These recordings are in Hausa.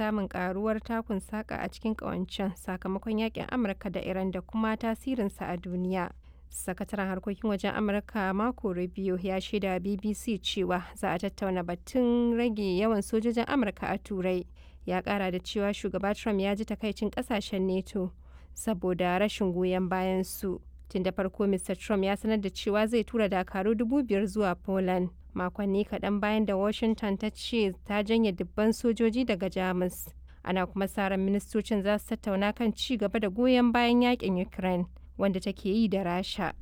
samun karuwar takun saka a cikin ƙawancen sakamakon yakin Amurka da Iran da kuma tasirinsa a duniya. Sakataren harkokin wajen Amurka Marco Rubio ya shaida BBC cewa za a tattauna batun rage yawan sojojin Amurka a Turai. Ya kara da cewa shugaba Trump ya ji takaicin kasashen NATO saboda rashin goyon bayan su. Tun da farko Mr. Trump ya sanar da cewa zai tura dakaru dubu biyar zuwa Poland. Makonni kaɗan bayan da Washington ta ce ta janye dubban sojoji daga Jamus. Ana kuma sa ran ministocin za su tattauna kan ci gaba da goyon bayan yakin Ukraine wanda take yi da Rasha.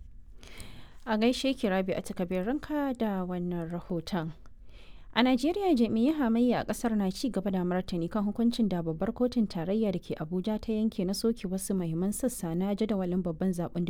A gaishe ki Rabi a ranka da wannan rahoton. A Najeriya jami'ai hamayya a kasar na ci gaba da martani kan hukuncin da babbar kotun tarayya da ke Abuja ta yanke na soke wasu mahimman sassa na jadawalin babban zaben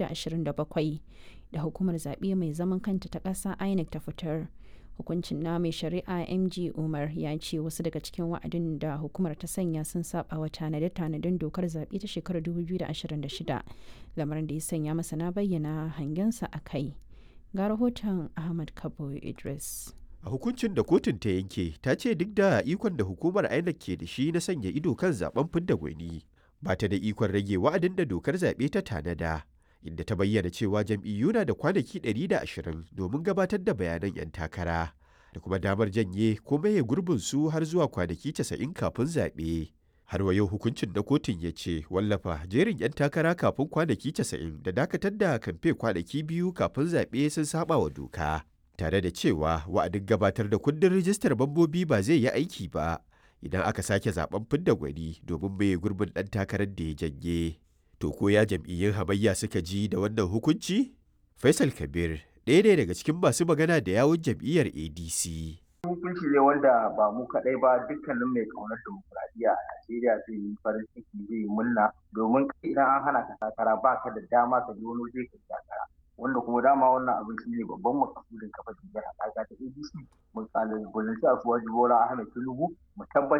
2027 da hukumar zaɓe mai zaman kanta ta ƙasa INEC ta fitar. Hukuncin na mai shari'a MG Umar ya ce wasu daga cikin wa'adin da hukumar ta sanya sun saba wa tanade-tanaden dokar zaɓe ta shekarar 2026 lamarin da ya sanya masana bayyana hangensa a kai. Ga rahoton Ahmad Kabo Idris. a hukuncin da kotun ta yanke ta ce duk da ikon da hukumar INEC ke da shi na sanya ido kan zaben fidda gwani ba ta da ikon rage wa'adin da dokar zaɓe ta tanada inda ta bayyana cewa jam'iyyu na da kwanaki 120 domin gabatar da bayanan 'yan takara da kuma damar janye ko maye gurbin su har zuwa kwanaki 90 kafin zaɓe. har wa yau hukuncin na kotun ya ce wallafa jerin 'yan takara kafin kwanaki 90 da dakatar da kamfe kwanaki biyu kafin zaɓe sun saba wa doka. tare da cewa wa'adin gabatar da kundin rijistar mambobi ba zai yi aiki ba idan aka sake zaben fidda gwani domin mai gurbin ɗan takarar da ya janye. To ko ya jam'iyyun hamayya suka ji da wannan hukunci? Faisal Kabir ɗaya ne daga cikin masu magana da yawun jam'iyyar ADC. Hukunci ne wanda ba mu kaɗai ba dukkanin mai ƙaunar demokuraɗiyya a Najeriya zai yi farin ciki zai yi murna domin idan an hana ka takara ba ka da dama ka je wani waje ka takara. wanda kuma dama wannan abin shi ne babban makasudin kafa jam'iyyar haɗaka ta ADC mu kalubalanci a suwaji Bola Ahmed Tinubu mu tabbatar